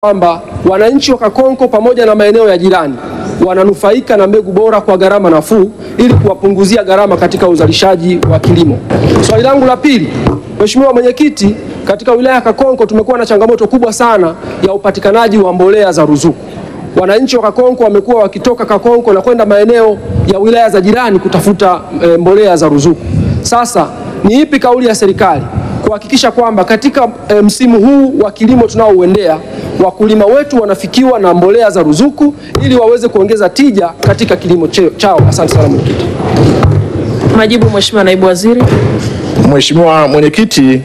kwamba wananchi wa Kakonko pamoja na maeneo ya jirani wananufaika na mbegu bora kwa gharama nafuu ili kuwapunguzia gharama katika uzalishaji wa kilimo. Swali langu la pili, Mheshimiwa Mwenyekiti, katika wilaya ya Kakonko tumekuwa na changamoto kubwa sana ya upatikanaji wa mbolea za ruzuku. Wananchi wa Kakonko wamekuwa wakitoka Kakonko na kwenda maeneo ya wilaya za jirani kutafuta e, mbolea za ruzuku. Sasa ni ipi kauli ya serikali kuhakikisha kwamba katika e, msimu huu wa kilimo tunaouendea wakulima wetu wanafikiwa na mbolea za ruzuku ili waweze kuongeza tija katika kilimo chao. Asante sana mwenyekiti. Majibu, Mheshimiwa Naibu Waziri. Mheshimiwa Mwenyekiti,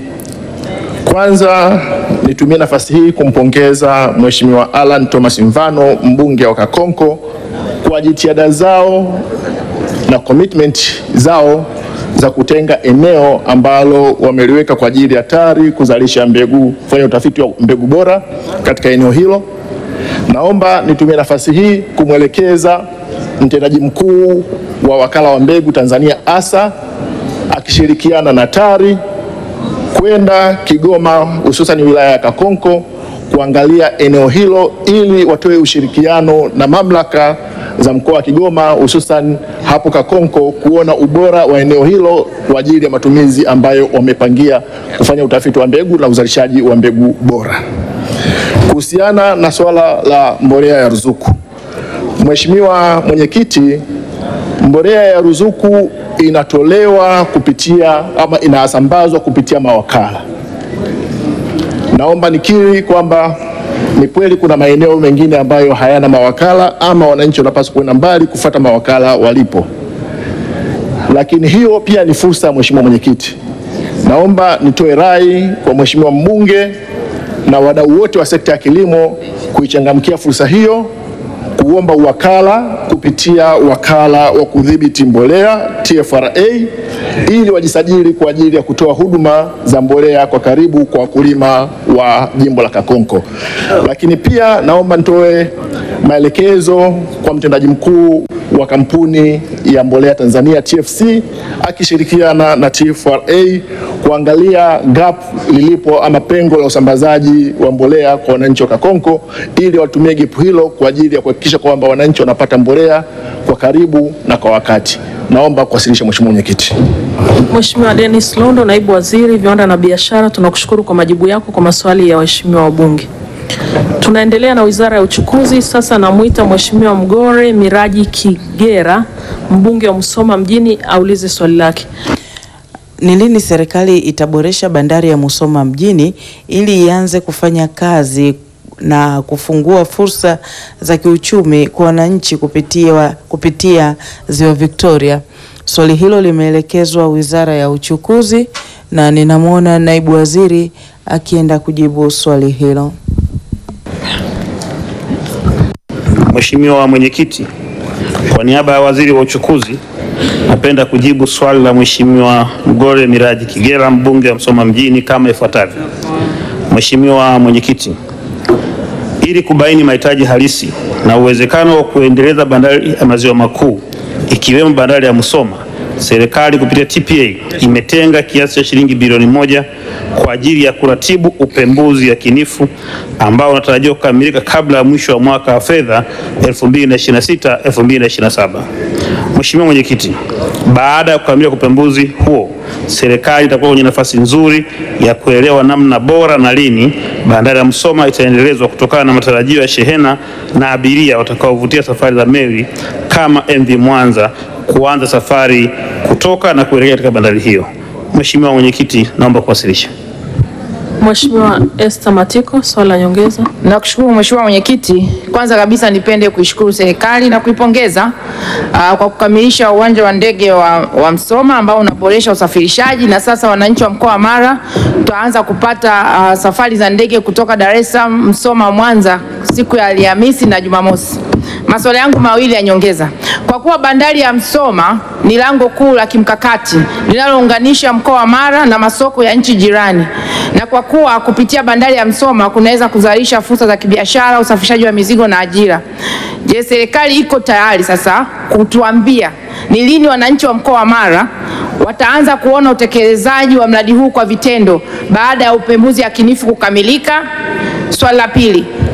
kwanza nitumie nafasi hii kumpongeza Mheshimiwa Alan Thomas Mvano mbunge wa Kakonko kwa jitihada zao na commitment zao za kutenga eneo ambalo wameliweka kwa ajili ya TARI kuzalisha mbegu, kufanya utafiti wa mbegu bora katika eneo hilo. Naomba nitumie nafasi hii kumwelekeza mtendaji mkuu wa wakala wa mbegu Tanzania ASA akishirikiana na TARI kwenda Kigoma, hususan wilaya ya Kakonko kuangalia eneo hilo ili watoe ushirikiano na mamlaka za mkoa wa Kigoma hususan hapo Kakonko kuona ubora wa eneo hilo kwa ajili ya matumizi ambayo wamepangia kufanya utafiti wa mbegu na uzalishaji wa mbegu bora. Kuhusiana na swala la mbolea ya ruzuku, Mheshimiwa Mwenyekiti, mbolea ya ruzuku inatolewa kupitia ama inasambazwa kupitia mawakala. Naomba nikiri kwamba ni kweli kuna maeneo mengine ambayo hayana mawakala ama wananchi wanapaswa kwenda mbali kufuata mawakala walipo, lakini hiyo pia ni fursa. Mheshimiwa Mwenyekiti, naomba nitoe rai kwa Mheshimiwa mbunge na wadau wote wa sekta ya kilimo kuichangamkia fursa hiyo, kuomba uwakala kupitia wakala wa kudhibiti mbolea TFRA ili wajisajili kwa ajili ya kutoa huduma za mbolea kwa karibu kwa wakulima wa jimbo la Kakonko. Lakini pia naomba nitoe maelekezo kwa mtendaji mkuu wa kampuni ya mbolea Tanzania TFC akishirikiana na TFRA kuangalia gap lilipo ama pengo la usambazaji wa mbolea kwa wananchi wa Kakonko ili watumie gap hilo kwa ajili ya kuhakikisha kwamba wananchi wanapata mbolea kwa karibu na kwa wakati. Naomba kuwasilisha Mheshimiwa Mwenyekiti. Mheshimiwa Dennis Londo, Naibu Waziri Viwanda na Biashara, tunakushukuru kwa majibu yako kwa maswali ya waheshimiwa wabunge. Tunaendelea na Wizara ya Uchukuzi. Sasa namwita Mheshimiwa Mgore Miraji Kigera, mbunge wa Musoma mjini, aulize swali lake. Ni lini serikali itaboresha bandari ya Musoma mjini ili ianze kufanya kazi na kufungua fursa za kiuchumi kwa wananchi kupitia, kupitia Ziwa Victoria? Swali hilo limeelekezwa Wizara ya Uchukuzi na ninamwona Naibu Waziri akienda kujibu swali hilo. Mheshimiwa Mwenyekiti, kwa niaba ya Waziri wa Uchukuzi napenda kujibu swali la Mheshimiwa Mgore Miraji Kigera mbunge wa Msoma mjini kama ifuatavyo. Mheshimiwa Mwenyekiti, ili kubaini mahitaji halisi na uwezekano wa kuendeleza bandari ya maziwa makuu ikiwemo bandari ya Musoma, serikali kupitia TPA imetenga kiasi cha shilingi bilioni moja kwa ajili ya kuratibu upembuzi yakinifu ambao unatarajiwa kukamilika kabla ya mwisho wa mwaka wa fedha 2026 2027. Mheshimiwa Mwenyekiti, baada ya kukamilika kwa upembuzi huo, serikali itakuwa kwenye nafasi nzuri ya kuelewa namna bora na lini bandari ya Musoma itaendelezwa kutokana na matarajio ya shehena na abiria watakaovutia safari za meli kama MV Mwanza kuanza safari kutoka na kuelekea katika bandari hiyo. Mheshimiwa Mwenyekiti, naomba kuwasilisha. Mheshimiwa Esther Matiko, swali la nyongeza. Nakushukuru Mheshimiwa Mwenyekiti. Kwanza kabisa nipende kuishukuru serikali na kuipongeza uh, kwa kukamilisha uwanja wa ndege wa, wa Msoma ambao unaboresha usafirishaji na sasa wananchi wa mkoa wa Mara tutaanza kupata uh, safari za ndege kutoka Dar es Salaam, Msoma, Mwanza siku ya Alhamisi na Jumamosi. Maswali yangu mawili ya nyongeza. Kwa kuwa bandari ya Msoma ni lango kuu la kimkakati linalounganisha mkoa wa Mara na masoko ya nchi jirani, na kwa kuwa kupitia bandari ya Msoma kunaweza kuzalisha fursa za kibiashara, usafirishaji wa mizigo na ajira, je, serikali iko tayari sasa kutuambia ni lini wananchi wa mkoa wa Mara wataanza kuona utekelezaji wa mradi huu kwa vitendo baada ya upembuzi yakinifu kukamilika? Swali la pili,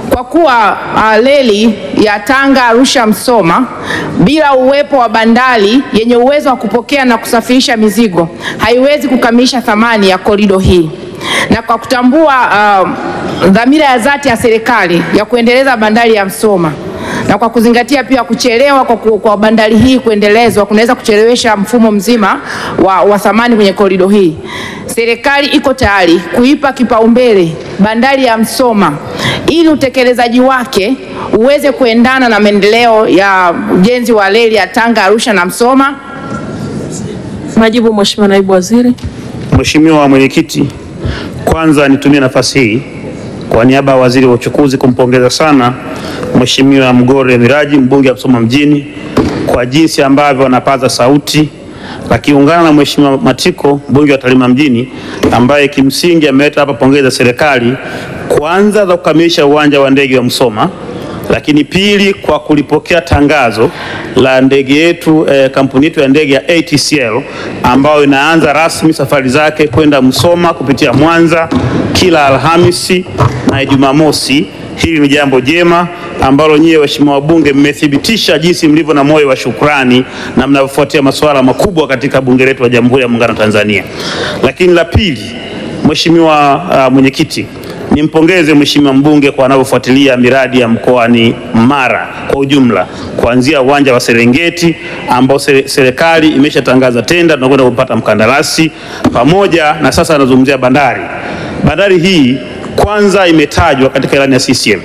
kwa kuwa uh, reli ya Tanga Arusha Msoma bila uwepo wa bandari yenye uwezo wa kupokea na kusafirisha mizigo haiwezi kukamilisha thamani ya korido hii na kwa kutambua uh, dhamira ya dhati ya serikali ya kuendeleza bandari ya Msoma na kwa kuzingatia pia kuchelewa kwa, ku- kwa bandari hii kuendelezwa kunaweza kuchelewesha mfumo mzima wa, wa thamani kwenye korido hii. Serikali iko tayari kuipa kipaumbele bandari ya Msoma ili utekelezaji wake uweze kuendana na maendeleo ya ujenzi wa reli ya Tanga Arusha na Msoma. Majibu, Mheshimiwa Naibu Waziri. Mheshimiwa Mwenyekiti, kwanza nitumie nafasi hii kwa niaba ya Waziri wa Uchukuzi kumpongeza sana Mheshimiwa Mgore Miraji mbunge wa Msoma mjini kwa jinsi ambavyo anapaza sauti akiungana na Mheshimiwa Matiko mbunge wa Tarime mjini ambaye kimsingi ameleta hapa pongezi za serikali kwanza za kukamilisha uwanja wa ndege wa Msoma lakini pili kwa kulipokea tangazo la ndege yetu eh, kampuni yetu ya ndege ya ATCL ambayo inaanza rasmi safari zake kwenda Msoma kupitia Mwanza kila Alhamisi na Jumamosi. Hili ni jambo jema ambalo nyie waheshimiwa wabunge mmethibitisha jinsi mlivyo na moyo wa shukrani na mnavyofuatia masuala makubwa katika bunge letu la Jamhuri ya Muungano wa Tanzania. Lakini la pili, Mheshimiwa uh, mwenyekiti nimpongeze Mheshimiwa mbunge kwa anavyofuatilia miradi ya mkoani Mara kwa ujumla, kuanzia uwanja wa Serengeti ambao sere- serikali imeshatangaza tenda, tunakwenda kupata mkandarasi, pamoja na sasa anazungumzia bandari. Bandari hii kwanza imetajwa katika ilani ya CCM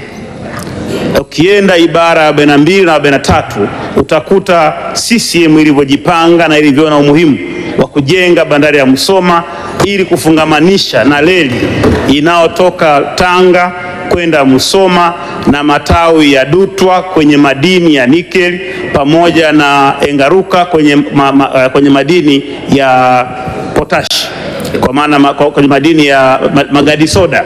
ukienda ibara ya 42 na 43 utakuta CCM ilivyojipanga na ilivyoona umuhimu wa kujenga bandari ya Musoma ili kufungamanisha na reli inayotoka Tanga kwenda Musoma na matawi ya Dutwa kwenye madini ya nikeli pamoja na Engaruka kwenye, ma, ma, eh, kwenye madini ya potashi kwa maana ma, kwenye madini ya ma, magadi soda.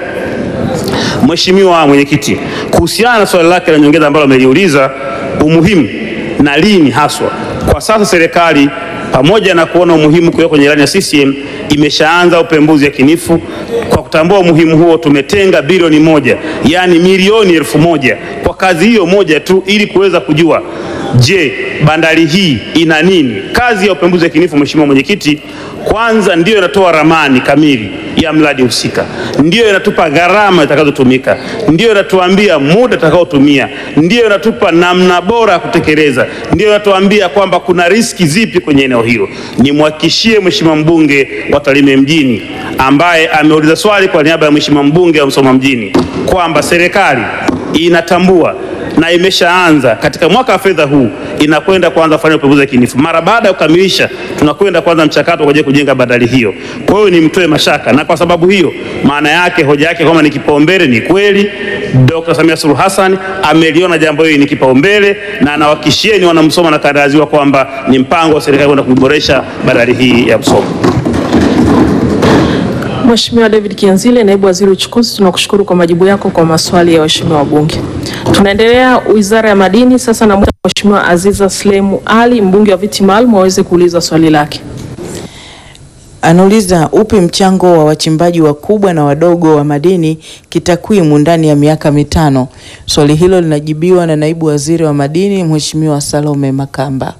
Mheshimiwa Mwenyekiti, kuhusiana na swali lake la nyongeza ambalo ameliuliza umuhimu na lini haswa, kwa sasa serikali pamoja na kuona umuhimu kuweka kwenye ilani ya CCM imeshaanza upembuzi yakinifu. Kwa kutambua umuhimu huo, tumetenga bilioni moja, yaani milioni elfu moja kwa kazi hiyo moja tu, ili kuweza kujua je, bandari hii ina nini. Kazi ya upembuzi yakinifu, Mheshimiwa Mwenyekiti, kwanza ndiyo inatoa ramani kamili ya mradi husika, ndiyo inatupa gharama itakazotumika, ndiyo inatuambia muda utakaotumia, ndiyo inatupa namna bora ya kutekeleza, ndiyo inatuambia kwamba kuna riski zipi kwenye eneo hilo. Nimhakikishie Mheshimiwa mbunge wa Tarime mjini ambaye ameuliza swali kwa niaba ya Mheshimiwa mbunge wa Msoma mjini kwamba serikali inatambua na imeshaanza katika mwaka wa fedha huu inakwenda kuanza kufanya upembuzi yakinifu. Mara baada ya kukamilisha, tunakwenda kuanza mchakato kwa ajili ya kujenga bandari hiyo. Kwa hiyo nimtoe mashaka, na kwa sababu hiyo, maana yake hoja yake kwamba ni kipaumbele ni kweli. Dr. Samia Suluhu Hassan ameliona jambo hili ni kipaumbele, na anawahakikishieni wanamsoma na kandaraziwa kwamba ni mpango wa serikali kwenda kuiboresha bandari hii ya Msoma. Mheshimiwa David Kianzile, naibu waziri uchukuzi, tunakushukuru kwa majibu yako kwa maswali ya waheshimiwa wabunge. Tunaendelea Wizara ya Madini, sasa namwita Mheshimiwa Aziza Slemu Ali, mbunge wa viti maalum, aweze kuuliza swali lake. Anauliza upi mchango wa wachimbaji wakubwa na wadogo wa madini kitakwimu ndani ya miaka mitano. Swali hilo linajibiwa na naibu waziri wa madini Mheshimiwa Salome Makamba.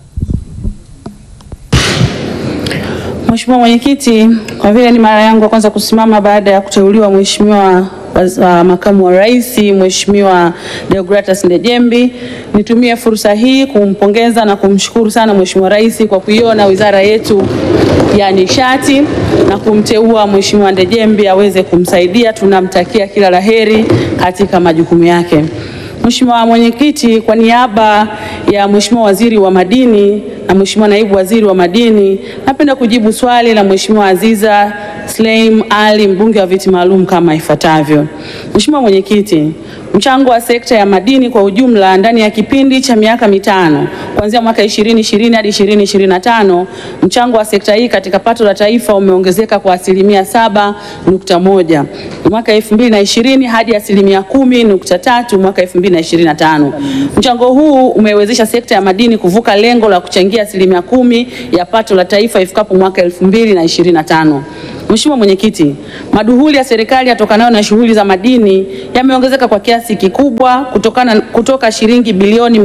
Mheshimiwa Mwenyekiti, kwa vile ni mara yangu ya kwanza kusimama baada ya kuteuliwa Mheshimiwa waz- uh, makamu wa rais Mheshimiwa Deogratus Ndejembi, nitumie fursa hii kumpongeza na kumshukuru sana Mheshimiwa Rais kwa kuiona wizara yetu ya nishati na kumteua Mheshimiwa Ndejembi aweze kumsaidia. Tunamtakia kila laheri katika majukumu yake. Mheshimiwa Mwenyekiti, kwa niaba ya Mheshimiwa Waziri wa Madini na Mheshimiwa Naibu Waziri wa Madini, napenda kujibu swali la Mheshimiwa Aziza Sleim Ali, mbunge wa viti maalum kama ifuatavyo. Mheshimiwa Mwenyekiti, mchango wa sekta ya madini kwa ujumla ndani ya kipindi cha miaka mitano kuanzia mwaka 2020 hadi 2025, mchango wa sekta hii katika pato la taifa umeongezeka kwa asilimia 7.1 mwaka 2020 hadi asilimia 10.3 mwaka 2025. Mchango huu umewezesha sekta ya madini kuvuka lengo la kuchangia asilimia kumi ya pato la taifa ifikapo mwaka 2025. Mheshimiwa Mwenyekiti, maduhuli ya serikali yatokanayo na shughuli za madini yameongezeka kwa kiasi kikubwa kutokana, kutoka shilingi bilioni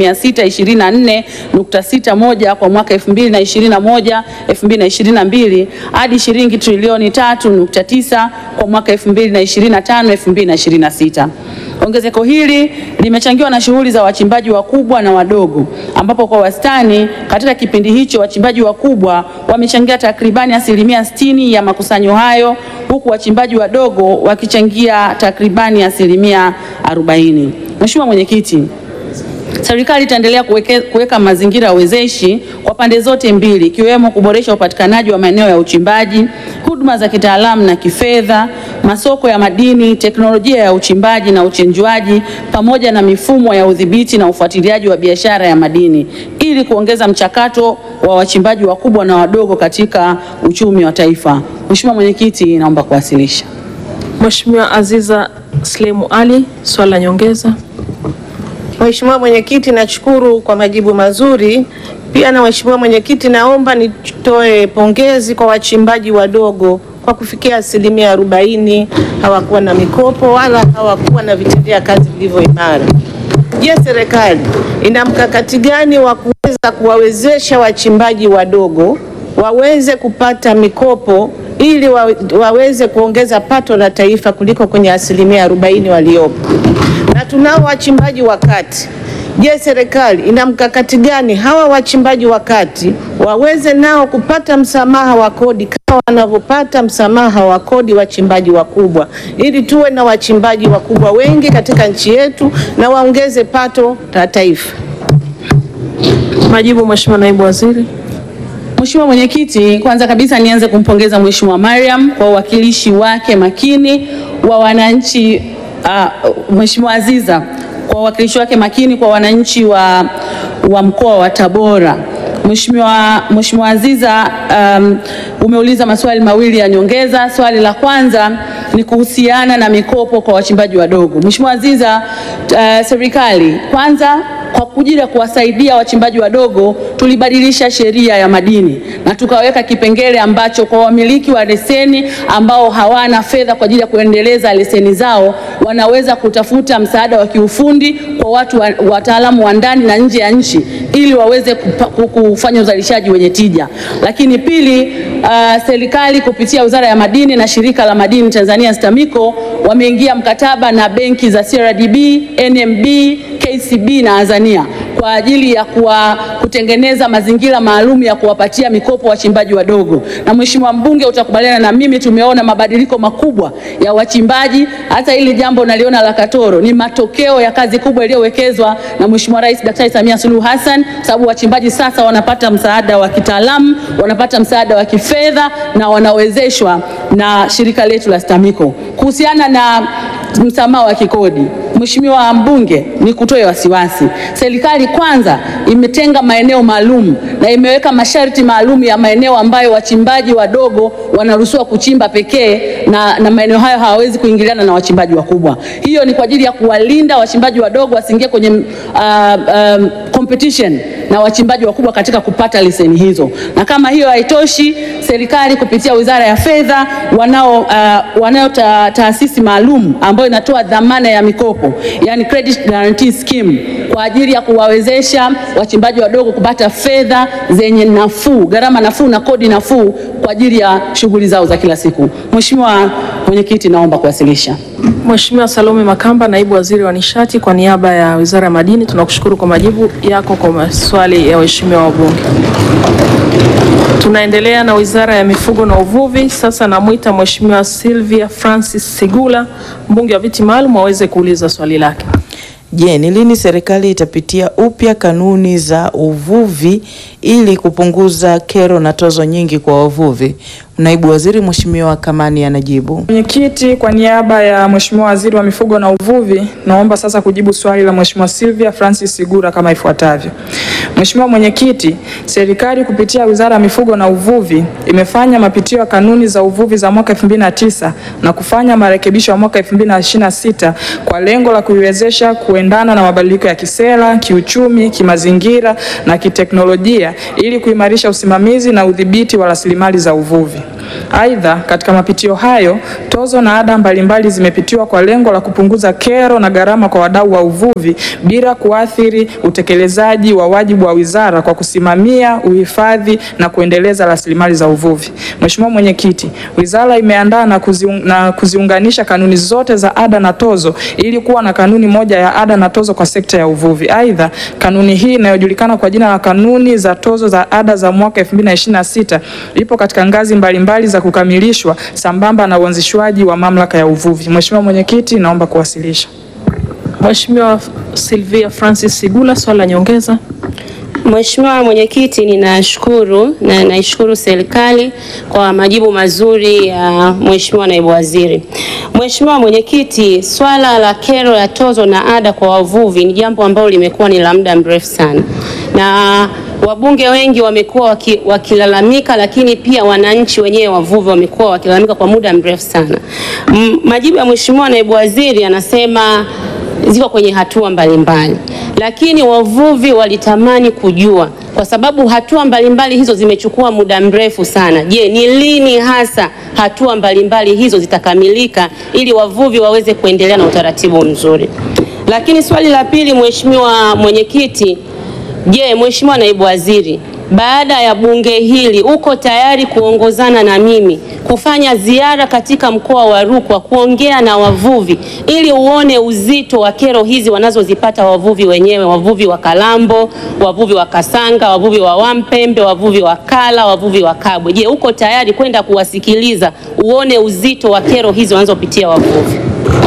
624.61 kwa mwaka 2021 2022 hadi shilingi trilioni 3.9 kwa mwaka 2025 2026. Ongezeko hili limechangiwa na shughuli za wachimbaji wakubwa na wadogo ambapo kwa wastani katika kipindi hicho wachimbaji wakubwa wamechangia takribani asilimia 60 ya makusanyo hayo huku wachimbaji wadogo wakichangia takribani asilimia 40. Mheshimiwa Mwenyekiti, Serikali itaendelea kuweke- kuweka mazingira wezeshi kwa pande zote mbili ikiwemo kuboresha upatikanaji wa maeneo ya uchimbaji, huduma za kitaalamu na kifedha, masoko ya madini, teknolojia ya uchimbaji na uchenjuaji pamoja na mifumo ya udhibiti na ufuatiliaji wa biashara ya madini ili kuongeza mchakato wa wachimbaji wakubwa na wadogo katika uchumi wa taifa. Mheshimiwa Mwenyekiti, naomba kuwasilisha. Mheshimiwa Aziza Slemu Ali, swali la nyongeza. Mheshimiwa Mwenyekiti, nashukuru kwa majibu mazuri. Pia na Mheshimiwa Mwenyekiti, naomba nitoe pongezi kwa wachimbaji wadogo kwa kufikia asilimia arobaini hawakuwa na mikopo wala hawakuwa na vitendea kazi vilivyo imara. Je, serikali ina mkakati gani wa kuweza kuwawezesha wachimbaji wadogo waweze kupata mikopo ili wa, waweze kuongeza pato la taifa kuliko kwenye asilimia arobaini waliopo? na tunao wachimbaji wa kati. Je, serikali ina mkakati gani hawa wachimbaji wa kati waweze nao kupata msamaha wa kodi kama wanavyopata msamaha wa kodi wachimbaji wakubwa, ili tuwe na wachimbaji wakubwa wengi katika nchi yetu na waongeze pato la taifa. Majibu Mheshimiwa Naibu Waziri. Mheshimiwa Mwenyekiti, kwanza kabisa nianze kumpongeza Mheshimiwa Mariam kwa uwakilishi wake makini wa wananchi uh, Mheshimiwa Aziza kwa uwakilishi wake makini kwa wananchi wa, wa mkoa wa Tabora. Mheshimiwa Mheshimiwa Aziza, um, umeuliza maswali mawili ya nyongeza. Swali la kwanza ni kuhusiana na mikopo kwa wachimbaji wadogo. Mheshimiwa Aziza, uh, serikali kwanza kwa kujili ya kuwasaidia wachimbaji wadogo tulibadilisha sheria ya madini na tukaweka kipengele ambacho kwa wamiliki wa leseni ambao hawana fedha kwa ajili ya kuendeleza leseni zao wanaweza kutafuta msaada wa kiufundi kwa watu wa- wataalamu wa ndani na nje ya nchi ili waweze kupa- ku- kufanya uzalishaji wenye tija. Lakini pili, uh, serikali kupitia Wizara ya Madini na Shirika la Madini Tanzania STAMICO wameingia mkataba na benki za CRDB, NMB, KCB na Azania kwa ajili ya kuwa, kutengeneza mazingira maalum ya kuwapatia mikopo wachimbaji wadogo. Na Mheshimiwa mbunge, utakubaliana na mimi, tumeona mabadiliko makubwa ya wachimbaji. Hata hili jambo naliona la Katoro ni matokeo ya kazi kubwa iliyowekezwa na Mheshimiwa Rais Daktari Samia Suluhu Hassan, sababu wachimbaji sasa wanapata msaada wa kitaalamu, wanapata msaada wa kifedha na wanawezeshwa na shirika letu la STAMICO. Kuhusiana na msamaha wa kikodi, Mheshimiwa mbunge, ni kutoe wasiwasi. Serikali kwanza imetenga maeneo maalum na imeweka masharti maalum ya maeneo ambayo wachimbaji wadogo wanaruhusiwa kuchimba pekee na, na maeneo hayo hawawezi kuingiliana na wachimbaji wakubwa. Hiyo ni kwa ajili ya kuwalinda wachimbaji wadogo wasiingie kwenye uh, um, competition na wachimbaji wakubwa katika kupata leseni hizo. Na kama hiyo haitoshi, serikali kupitia Wizara ya Fedha wanao, uh, wanao ta, taasisi maalum ambayo inatoa dhamana ya mikopo, yani credit guarantee scheme kwa ajili ya kuwawezesha wachimbaji wadogo kupata fedha zenye nafuu, gharama nafuu na kodi nafuu kwa ajili ya shughuli zao za kila siku. Mheshimiwa Mwenyekiti, naomba kuwasilisha. Mheshimiwa Salome Makamba, Naibu Waziri wa Nishati, kwa niaba ya Wizara ya Madini, tunakushukuru kwa majibu yako kwa maswali ya waheshimiwa wabunge. Tunaendelea na Wizara ya Mifugo na Uvuvi. Sasa namwita Mheshimiwa Sylvia Francis Sigula, mbunge wa viti maalum, aweze kuuliza swali lake. Je, ni lini serikali itapitia upya kanuni za uvuvi ili kupunguza kero na tozo nyingi kwa wavuvi? Naibu Waziri Mheshimiwa Kamani anajibu. Mwenyekiti, kwa niaba ya Mheshimiwa Waziri wa Mifugo na Uvuvi, naomba sasa kujibu swali la Mheshimiwa Sylvia Francis Sigura kama ifuatavyo. Mheshimiwa Mwenyekiti, serikali kupitia Wizara ya Mifugo na Uvuvi imefanya mapitio ya kanuni za uvuvi za mwaka 2009 na kufanya marekebisho ya mwaka 2026 kwa lengo la kuiwezesha kuendana na mabadiliko ya kisera, kiuchumi, kimazingira na kiteknolojia ili kuimarisha usimamizi na udhibiti wa rasilimali za uvuvi. Aidha, katika mapitio hayo tozo na ada mbalimbali zimepitiwa kwa lengo la kupunguza kero na gharama kwa wadau wa uvuvi bila kuathiri utekelezaji wa wajibu wa wizara kwa kusimamia, uhifadhi na kuendeleza rasilimali za uvuvi. Mheshimiwa Mwenyekiti, wizara imeandaa na, kuziung, na kuziunganisha kanuni zote za ada na tozo ili kuwa na kanuni moja ya ada na tozo kwa sekta ya uvuvi. Aidha, kanuni hii inayojulikana kwa jina la kanuni za tozo za ada za mwaka 2026 ipo katika ngazi mbalimbali mbali za kukamilishwa sambamba na uanzishwaji wa mamlaka ya uvuvi. Mheshimiwa Mwenyekiti, naomba kuwasilisha. Mheshimiwa Sylvia Francis Sigula, swali la nyongeza. Mheshimiwa Mwenyekiti, ninashukuru na naishukuru serikali kwa majibu mazuri ya Mheshimiwa Naibu Waziri. Mheshimiwa Mwenyekiti, swala la kero ya tozo na ada kwa wavuvi ni jambo ambalo limekuwa ni la muda mrefu sana na wabunge wengi wamekuwa waki, wakilalamika, lakini pia wananchi wenyewe wavuvi wamekuwa wakilalamika kwa muda mrefu sana. M, majibu ya Mheshimiwa Naibu Waziri anasema ziko kwenye hatua mbalimbali, lakini wavuvi walitamani kujua kwa sababu hatua mbalimbali hizo zimechukua muda mrefu sana. Je, ni lini hasa hatua mbalimbali hizo zitakamilika ili wavuvi waweze kuendelea na utaratibu mzuri? Lakini swali la pili, Mheshimiwa Mwenyekiti, je, Mheshimiwa Naibu Waziri, baada ya bunge hili uko tayari kuongozana na mimi kufanya ziara katika mkoa wa Rukwa kuongea na wavuvi ili uone uzito wa kero hizi wanazozipata wavuvi wenyewe, wavuvi wa Kalambo, wavuvi wa Kasanga, wavuvi wa Wampembe, wavuvi wa Kala, wavuvi wa Kabwe. Je, uko tayari kwenda kuwasikiliza uone uzito wa kero hizi wanazopitia wavuvi?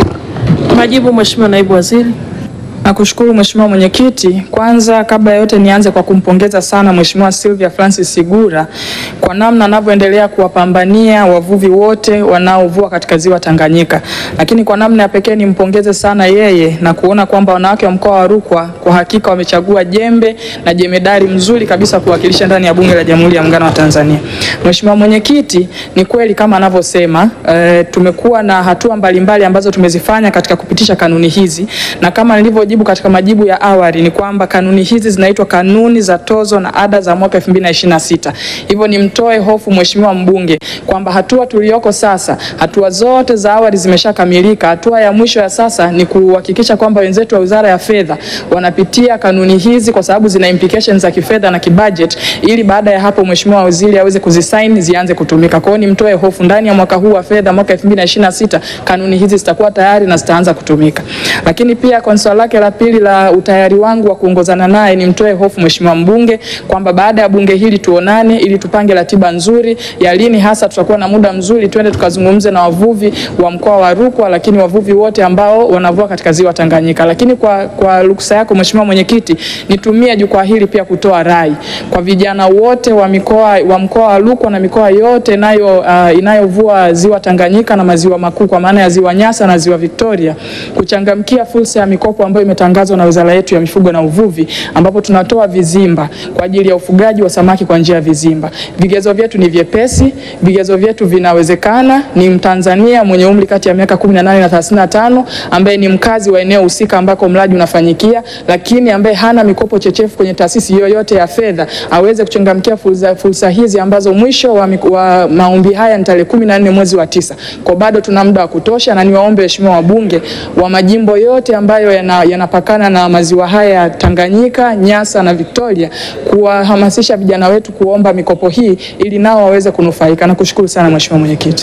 Majibu, Mheshimiwa Naibu Waziri. Nakushukuru Mheshimiwa Mwenyekiti. Kwanza kabla ya yote nianze kwa kumpongeza sana Mheshimiwa Sylvia Francis Sigura kwa namna anavyoendelea kuwapambania wavuvi wote wanaovua katika ziwa Tanganyika. Lakini kwa namna ya pekee nimpongeze sana yeye na kuona kwamba wanawake wa mkoa wa Rukwa kwa hakika wamechagua jembe na jemedari mzuri kabisa kuwakilisha ndani ya Bunge la Jamhuri ya Muungano wa Tanzania. Mheshimiwa Mwenyekiti, ni kweli kama anavyosema, e, tumekuwa na hatua mbalimbali ambazo tumezifanya katika kupitisha kanuni hizi na kama nilivyo jibu katika majibu ya awali ni kwamba kanuni hizi zinaitwa kanuni za tozo na ada za mwaka 2026. Hivyo nimtoe hofu mheshimiwa mbunge kwamba hatua tuliyoko sasa, hatua zote za awali zimeshakamilika. Hatua ya mwisho ya sasa ni kuhakikisha kwamba wenzetu wa Wizara ya Fedha wanapitia kanuni hizi kwa sababu zina implications za kifedha na kibudget, ili baada ya hapo mheshimiwa waziri aweze kuzisign zianze kutumika. Kwa hiyo nimtoe hofu, ndani ya mwaka huu wa fedha mwaka 2026 kanuni hizi zitakuwa tayari na zitaanza kutumika. Lakini pia kwa swali lake la pili la utayari wangu wa kuongozana naye, nimtoe hofu mheshimiwa mbunge kwamba baada ya bunge hili tuonane, ili tupange ratiba nzuri ya lini hasa tutakuwa na muda mzuri, twende tukazungumze na wavuvi wa mkoa wa Rukwa, lakini wavuvi wote ambao wanavua katika ziwa Tanganyika. Lakini kwa, kwa ruksa yako mheshimiwa mwenyekiti, nitumie jukwaa hili pia kutoa rai kwa vijana wote wa mikoa wa mkoa wa Rukwa na mikoa yote inayo uh, inayovua ziwa Tanganyika na maziwa makuu kwa maana ya ziwa Nyasa na ziwa Victoria kuchangamkia fursa ya mikopo ambayo imetangazwa na wizara yetu ya mifugo na uvuvi, ambapo tunatoa vizimba kwa ajili ya ufugaji wa samaki kwa njia ya vizimba. Vigezo vyetu ni vyepesi, vigezo vyetu vinawezekana. Ni Mtanzania mwenye umri kati ya miaka 18 na 35 ambaye ni mkazi wa eneo husika ambako mradi unafanyikia, lakini ambaye hana mikopo chechefu kwenye taasisi yoyote ya fedha aweze kuchangamkia fursa, fursa hizi ambazo mwisho wa, wa maombi haya ni tarehe 14 mwezi wa tisa. Kwa bado tuna muda wa kutosha, na niwaombe waheshimiwa wabunge wa majimbo yote ambayo yanapakana yana na maziwa haya ya Tanganyika, Nyasa na Victoria kuwahamasisha vijana wetu kuomba mikopo hii ili nao waweze kunufaika. Nakushukuru sana Mheshimiwa Mwenyekiti.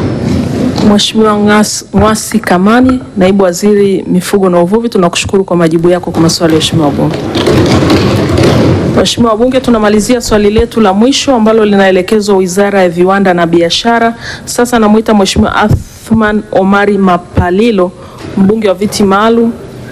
Mheshimiwa Ng'wasi Kamani, Naibu Waziri Mifugo na Uvuvi, tunakushukuru kwa majibu yako kwa maswali ya Mheshimiwa wabunge. Mheshimiwa wabunge, tunamalizia swali letu la mwisho ambalo linaelekezwa Wizara ya Viwanda na Biashara. Sasa namwita Mheshimiwa Athman Omari Mapalilo, mbunge wa viti maalum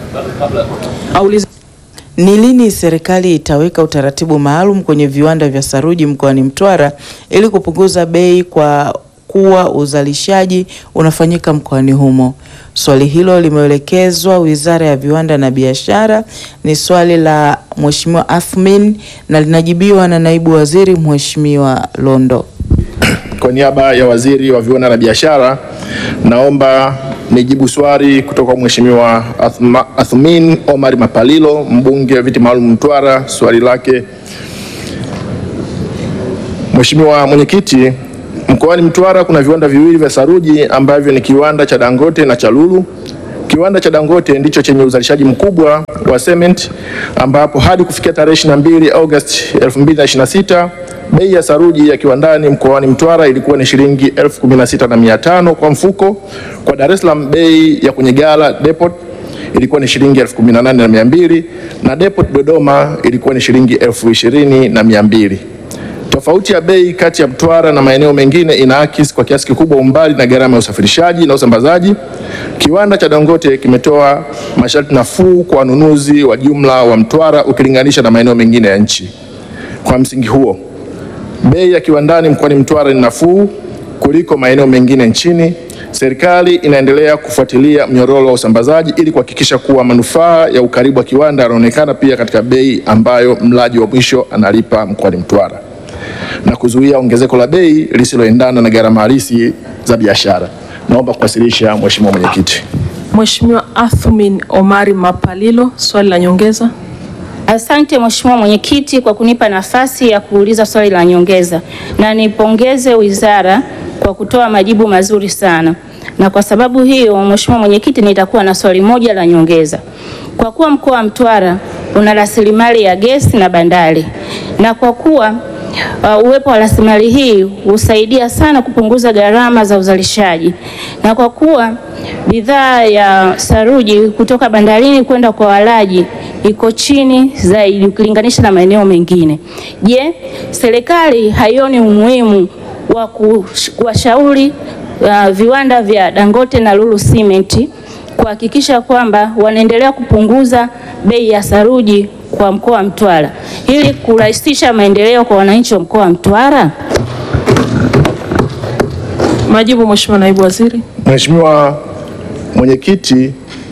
aulize Ni lini serikali itaweka utaratibu maalum kwenye viwanda vya saruji mkoani Mtwara ili kupunguza bei kwa kuwa uzalishaji unafanyika mkoani humo? Swali hilo limeelekezwa Wizara ya Viwanda na Biashara. Ni swali la Mheshimiwa Athmin na linajibiwa na Naibu Waziri Mheshimiwa Londo. Kwa niaba ya Waziri wa Viwanda na Biashara, naomba nijibu swali kutoka kwa Mheshimiwa Athma- Athmin Omar Mapalilo, mbunge wa viti maalum Mtwara. Swali lake, Mheshimiwa Mwenyekiti, Mkoani Mtwara kuna viwanda viwili vya saruji ambavyo ni kiwanda cha Dangote na cha Lulu. Kiwanda cha Dangote ndicho chenye uzalishaji mkubwa wa cement ambapo hadi kufikia tarehe 22 Agosti 2026 bei ya saruji ya kiwandani mkoani Mtwara ilikuwa ni shilingi 16,500 kwa mfuko. Kwa Dar es Salaam bei ya kwenye gala depot ilikuwa ni shilingi 18,200 na depot Dodoma ilikuwa ni shilingi 20,200. Tofauti ya bei kati ya Mtwara na maeneo mengine inaakisi kwa kiasi kikubwa umbali na gharama ya usafirishaji na usambazaji. Kiwanda cha Dangote kimetoa masharti nafuu kwa wanunuzi wa jumla wa Mtwara ukilinganisha na maeneo mengine ya nchi. Kwa msingi huo, bei ya kiwandani mkoani Mtwara ni nafuu kuliko maeneo mengine nchini. Serikali inaendelea kufuatilia mnyororo wa usambazaji ili kuhakikisha kuwa manufaa ya ukaribu wa kiwanda yanaonekana pia katika bei ambayo mlaji wa mwisho analipa mkoani Mtwara na kuzuia ongezeko la bei lisiloendana na gharama halisi za biashara. Naomba kuwasilisha Mheshimiwa Mwenyekiti. Mheshimiwa Athmin Omari Mapalilo, swali la nyongeza. Asante Mheshimiwa Mwenyekiti kwa kunipa nafasi ya kuuliza swali la nyongeza, na nipongeze wizara kwa kutoa majibu mazuri sana. Na kwa sababu hiyo, Mheshimiwa Mwenyekiti, nitakuwa na swali moja la nyongeza. Kwa kuwa mkoa wa Mtwara una rasilimali ya gesi na bandari, na kwa kuwa uh, uwepo wa rasilimali hii husaidia sana kupunguza gharama za uzalishaji, na kwa kuwa bidhaa ya saruji kutoka bandarini kwenda kwa walaji iko chini zaidi ukilinganisha na maeneo mengine. Je, serikali haioni umuhimu wa kuwashauri uh, viwanda vya Dangote na Lulu Cement kuhakikisha kwamba wanaendelea kupunguza bei ya saruji kwa mkoa wa Mtwara ili kurahisisha maendeleo kwa wananchi wa mkoa wa Mtwara? Majibu Mheshimiwa Naibu Waziri. Mheshimiwa Mwenyekiti,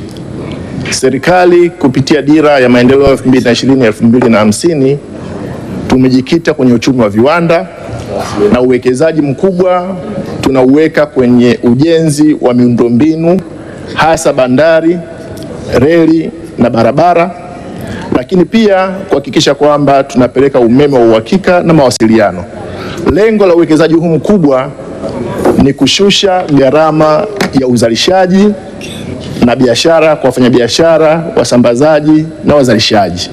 serikali kupitia dira ya maendeleo 2020 2050 tumejikita kwenye uchumi wa viwanda na uwekezaji mkubwa tunauweka kwenye ujenzi wa miundombinu hasa bandari, reli na barabara, lakini pia kuhakikisha kwamba tunapeleka umeme wa uhakika na mawasiliano. Lengo la uwekezaji huu mkubwa ni kushusha gharama ya uzalishaji na biashara kwa wafanyabiashara, wasambazaji na wazalishaji.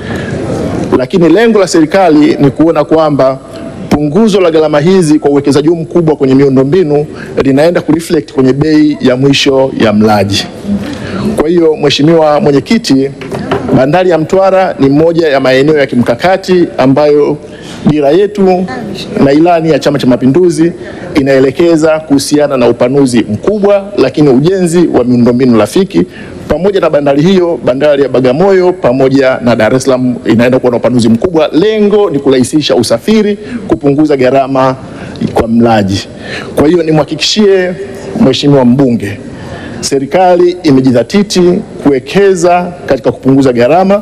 Lakini lengo la serikali ni kuona kwamba punguzo la gharama hizi kwa uwekezaji huu mkubwa kwenye miundombinu linaenda kureflect kwenye bei ya mwisho ya mlaji. Kwa hiyo, Mheshimiwa Mwenyekiti, bandari ya Mtwara ni moja ya maeneo ya kimkakati ambayo dira yetu na ilani ya Chama cha Mapinduzi inaelekeza kuhusiana na upanuzi mkubwa, lakini ujenzi wa miundombinu rafiki pamoja na bandari hiyo, bandari ya Bagamoyo pamoja na Dar es Salaam inaenda kuwa na upanuzi mkubwa. Lengo ni kurahisisha usafiri, kupunguza gharama kwa mlaji. Kwa hiyo nimhakikishie Mheshimiwa mbunge, serikali imejidhatiti kuwekeza katika kupunguza gharama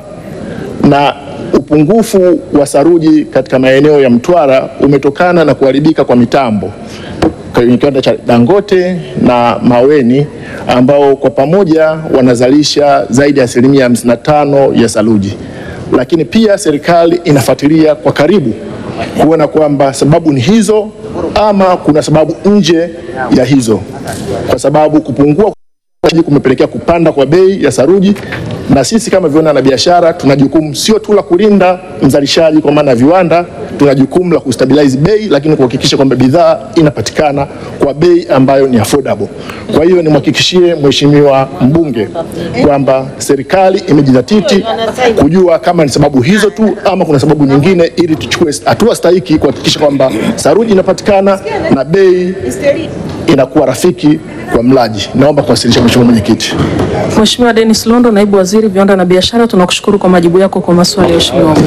na upungufu wa saruji katika maeneo ya Mtwara umetokana na kuharibika kwa mitambo kwenye kiwanda cha Dangote na Maweni ambao kwa pamoja wanazalisha zaidi ya asilimia 55 ya saruji. Lakini pia serikali inafuatilia kwa karibu kuona kwamba sababu ni hizo ama kuna sababu nje ya hizo, kwa sababu kupungua kumepelekea kupanda kwa bei ya saruji, na sisi kama viwanda na biashara tuna jukumu sio tu la kulinda mzalishaji kwa maana ya viwanda, tuna jukumu la kustabilize bei, lakini kuhakikisha kwamba bidhaa inapatikana kwa bei ambayo ni affordable. Kwa hiyo nimhakikishie Mheshimiwa mbunge kwamba serikali imejidhatiti kujua kama ni sababu hizo tu ama kuna sababu nyingine, ili tuchukue hatua stahiki kuhakikisha kwamba saruji inapatikana na bei inakuwa rafiki kwa mlaji. Naomba kuwasilisha Mheshimiwa Mwenyekiti. Mheshimiwa Dennis Londo, Naibu Waziri Viwanda na Biashara, tunakushukuru kwa majibu yako kwa maswali ya Mheshimiwa wabunge.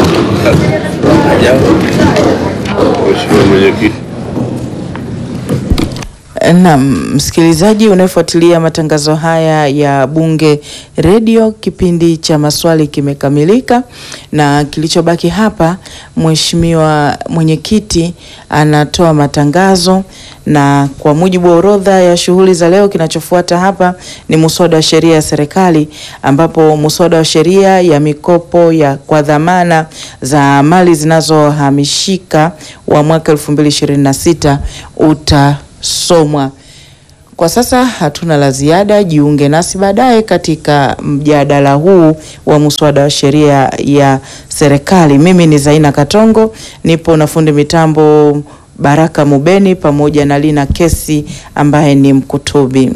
Mheshimiwa Mwenyekiti. Naam, msikilizaji unayefuatilia matangazo haya ya Bunge Radio, kipindi cha maswali kimekamilika, na kilichobaki hapa, mheshimiwa mwenyekiti anatoa matangazo, na kwa mujibu wa orodha ya shughuli za leo, kinachofuata hapa ni muswada wa sheria ya serikali, ambapo muswada wa sheria ya mikopo ya kwa dhamana za mali zinazohamishika wa mwaka 2026 uta somwa. Kwa sasa hatuna la ziada. Jiunge nasi baadaye katika mjadala huu wa muswada wa sheria ya serikali. Mimi ni Zaina Katongo, nipo na fundi mitambo Baraka Mubeni pamoja na Lina Kesi ambaye ni mkutubi.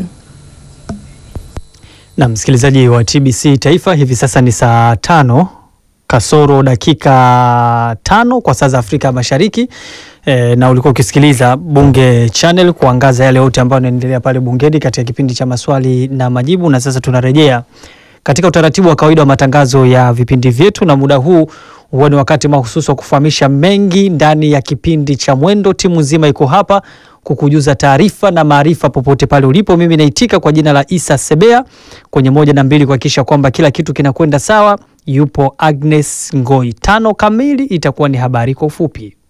Na msikilizaji wa TBC Taifa, hivi sasa ni saa tano kasoro dakika tano kwa saa za Afrika Mashariki. E, na ulikuwa ukisikiliza Bunge Channel kuangaza yale yote ambayo yanaendelea pale bungeni katika kipindi cha maswali na majibu, na sasa tunarejea katika utaratibu wa kawaida wa matangazo ya vipindi vyetu, na muda huu huwa ni wakati mahususi wa kufahamisha mengi ndani ya kipindi cha Mwendo. Timu nzima iko hapa kukujuza taarifa na maarifa popote pale ulipo. Mimi naitika kwa jina la Isa Sebea kwenye moja na mbili kuhakikisha kwamba kila kitu kinakwenda sawa. Yupo Agnes Ngoi. Tano kamili itakuwa ni habari kwa ufupi.